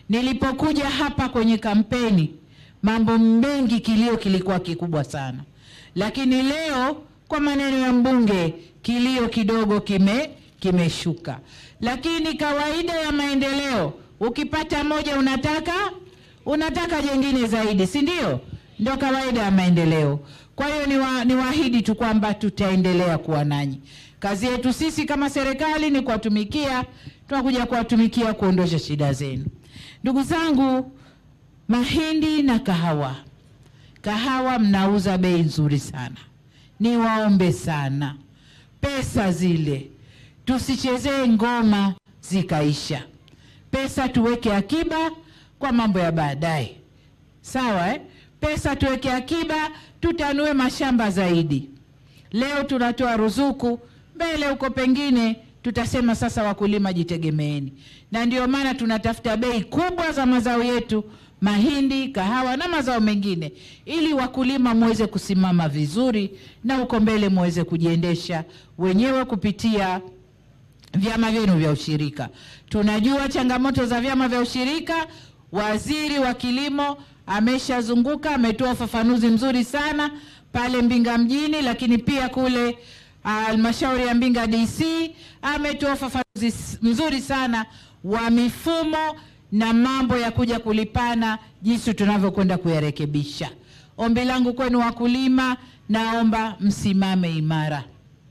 Nilipokuja hapa kwenye kampeni, mambo mengi, kilio kilikuwa kikubwa sana, lakini leo kwa maneno ya mbunge kilio kidogo kime kimeshuka. Lakini kawaida ya maendeleo, ukipata moja unataka unataka jengine zaidi, si ndio? Ndio kawaida ya maendeleo. Kwa hiyo ni, wa, ni waahidi tu kwamba tutaendelea kuwa nanyi. Kazi yetu sisi kama serikali ni kuwatumikia, tunakuja kuwatumikia kuondosha shida zenu. Ndugu zangu, mahindi na kahawa, kahawa mnauza bei nzuri sana. Niwaombe sana, pesa zile tusichezee ngoma zikaisha. Pesa tuweke akiba kwa mambo ya baadaye, sawa eh? Pesa tuweke akiba, tutanue mashamba zaidi. Leo tunatoa ruzuku, mbele huko pengine tutasema sasa, wakulima jitegemeeni, na ndio maana tunatafuta bei kubwa za mazao yetu, mahindi, kahawa na mazao mengine, ili wakulima muweze kusimama vizuri na huko mbele muweze kujiendesha wenyewe kupitia vyama vyenu vya ushirika. Tunajua changamoto za vyama vya ushirika. Waziri wa kilimo ameshazunguka, ametoa ufafanuzi mzuri sana pale Mbinga mjini, lakini pia kule halmashauri ya Mbinga DC ametoa ufafanuzi mzuri sana wa mifumo na mambo ya kuja kulipana, jinsi tunavyokwenda kuyarekebisha. Ombi langu kwenu wakulima, naomba msimame imara.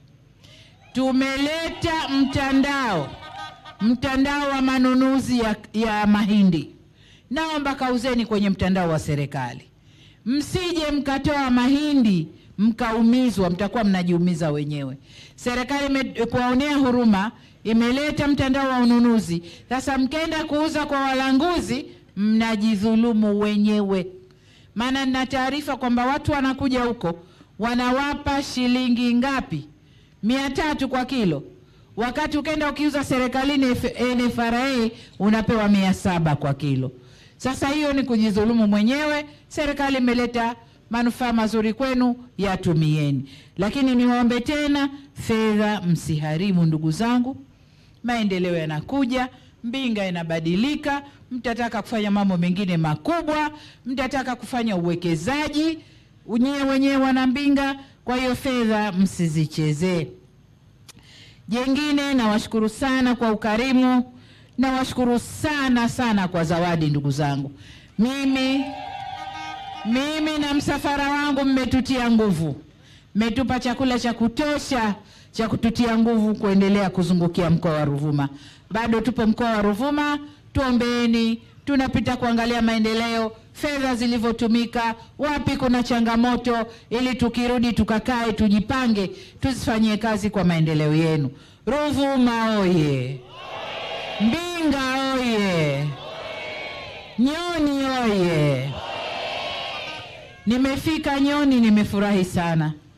Tumeleta mtandao mtandao wa manunuzi ya, ya mahindi. Naomba kauzeni kwenye mtandao wa serikali, msije mkatoa mahindi mkaumizwa, mtakuwa mnajiumiza wenyewe. Serikali kuwaonea huruma imeleta mtandao wa ununuzi. Sasa mkenda kuuza kwa walanguzi, mnajidhulumu wenyewe, maana nina taarifa kwamba watu wanakuja huko wanawapa shilingi ngapi? mia tatu kwa kilo, wakati ukenda ukiuza serikalini NFRA unapewa mia saba kwa kilo. Sasa hiyo ni kujidhulumu mwenyewe. Serikali imeleta manufaa mazuri kwenu, yatumieni. Lakini niwaombe tena, fedha msiharimu, ndugu zangu. Maendeleo yanakuja, Mbinga inabadilika, mtataka kufanya mambo mengine makubwa, mtataka kufanya uwekezaji unyewe wenyewe wana Mbinga. Kwa hiyo fedha msizichezee. Jengine, nawashukuru sana kwa ukarimu, nawashukuru sana sana kwa zawadi, ndugu zangu. Mimi mimi na msafara wangu mmetutia nguvu, mmetupa chakula cha kutosha cha kututia nguvu kuendelea kuzungukia mkoa wa Ruvuma. Bado tupo mkoa wa Ruvuma, tuombeeni, tunapita kuangalia maendeleo fedha zilivyotumika, wapi kuna changamoto, ili tukirudi tukakae, tujipange, tuzifanyie kazi kwa maendeleo yenu. Ruvuma oye! Mbinga oye! Nyoni oye! Nimefika Nyoni, nimefurahi sana.